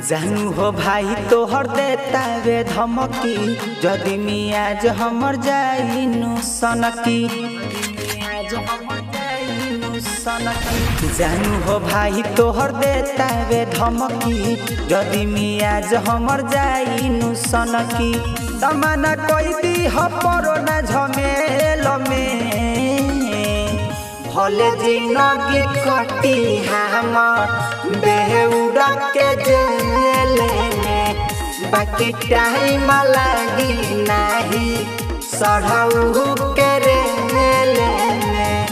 जानू हो भाई तोहर देता वे धमकी जदि मियाज हमर जाइनु सनकी जानू हो भाई तोहर देता वे धमकी जदि मियाज हमर जाइनु सनकी तमना कोई दी हो परो ना झमेल में भले जिंदगी कटी हमर बेहुरा के जेल में बाकी टाइम लगी नहीं सढ़ऊ के रेल में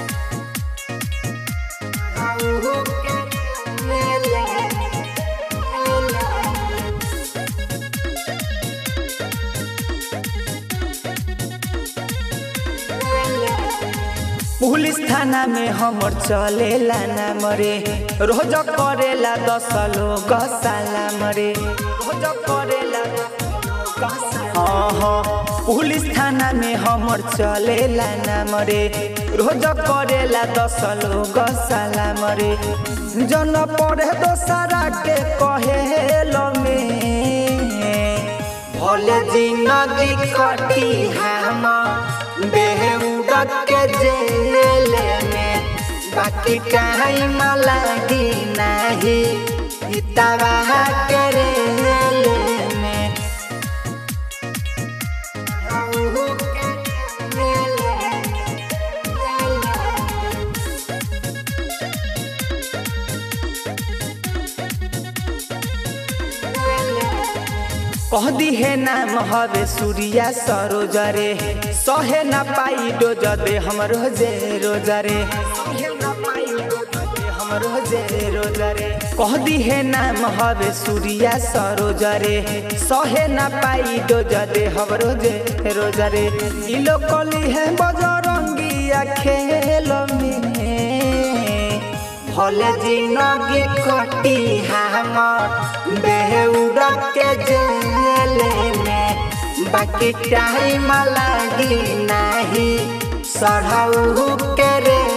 सढ़ऊ के रेल में। पुलिस थाना में हमर चलेला ना मरे रोज करेला दस लोग साला मरे रोज करेला हाँ हाँ पुलिस थाना में हमर चलेला ना मरे रोज करेला दस लोग साला मरे जन पढ़े दोसरा के कहेलो में भले जिंदगी कटी हम बेहुदा के जेल में बाकी टाइम लगी नहीं इतवा के रेल में कह दी है नाम हवे सूर्या सरोजरे सहे न पाई डोज दे हमर जे रोजरे हमर जे रोजरे कह दी है नाम हवे सूर्या सरोजरे सहे न पाई डोज दे हमर जे रोजरे ई लोग कली है बजरंगिया खेल में भले जिंदगी कटी हमर बेहुरा के जेल में बाकी टाइम लगी नहीं सढ़ऊ के रे